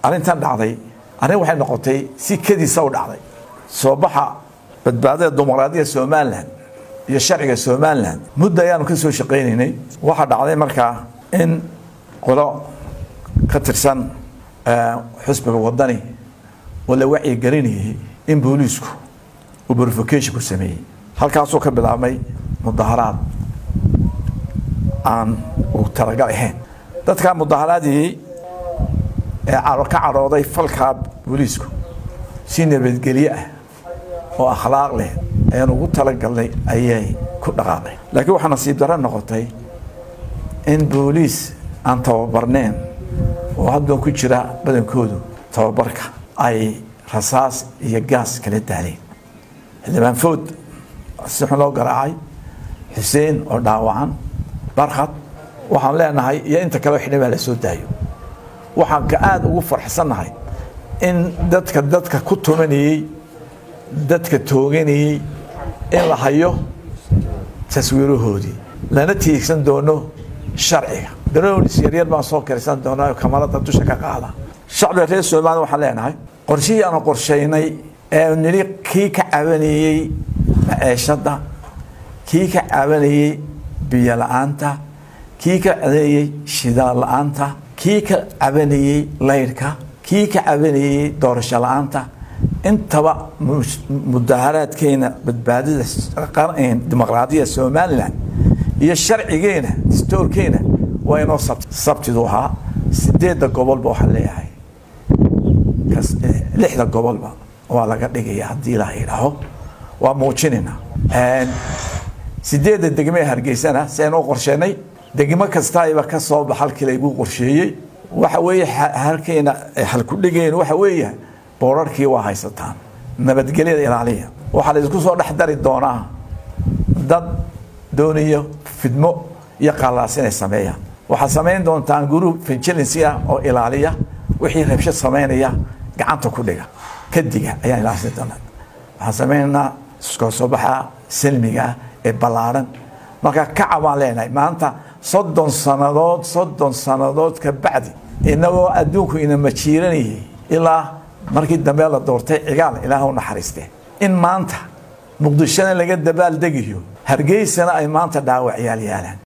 arrintan dhacday arrin waxay noqotay si kediisa u dhacday soo baxa badbaadada dimuqraadiyadda somalilan iyo sharciga somalilan muddo ayaanu ka soo shaqaynaynay waxaa dhacday markaa in qolo ka tirsan xusbiga wadani oo la wacyigelinayay in booliisku uu verification ku sameeyey halkaasuu ka bilaabmay mudaharaad aan u talagal ahayn dadkaa mudaharaadii ee ka cadhooday falkaa booliisku si nabadgelye ah oo akhlaaq leh ayaan ugu talagalnay ayay ku dhaqaaqeen laakiin waxaa nasiib darro noqotay in booliis aan tababarneen oo haddoon ku jira badankoodu tababarka ay rasaas iyo gaas kala daaleen xildhibaan food si xun loo garaacay xuseen oo dhaawacan barkhad waxaan leenahay iyo inta kaleo xildhibaan la soo daayo waxaan ka aada ugu farxsannahay in dadka dadka ku tumanayey dadka tooganayey in la hayo taswiirahoodii lana tiigsan doono sharciga daroonis yaryar baan soo karisan doonaa kamarada dusha ka qaada shacbiga reer somaliya waxaan leenahay qorshihii aanu qorshaynay ee nidhi kii ka cabanayey maceeshadda kii ka cabanayey biyo la-aanta kii ka cabanayey shidaal la-aanta kii ka cabanayey laydhka kii ka cabanayey doorasho la-aanta intaba mudaharaadkeena badbaadada dimuqraadiyadda somalilan iyo sharcigeena distoorkeena waa inoo sabtidu ahaa sideedda gobolba waxaan leeyahay lixda gobolba waa laga dhigaya haddii la yidhaaho waa muujinayna sideedda degme ee hargeysana si aynu u qorsheenay degmo kastaiba ka soo bax halkii laygu qorsheeyey waxa weeye halkeena halkudhigeen waxa weeye boorarkii waa haysataan nabadgelyada ilaaliya waxaa la isku soo dhex dari doonaa dad doonayo fidmo iyo qallaas inay sameeyaan waxaad samayn doontaan group vigilancy ah oo ilaaliya wixii rabshad samaynaya gacanta ku dhiga kadiga ayaan ilaashan doonaa waxaan samaynaynaa iskoo soo baxa salmiga ee ballaaran marka kaca baan leenahay maanta soddon sannadood soddon sannadood ka bacdi inagoo adduunku ina majiiranayay ilaa markii dambe la doortay cigaal ilaah u naxariiste in maanta muqdishona laga dabaaldegayo hargeysana ay maanta dhaawacyaal yaalaan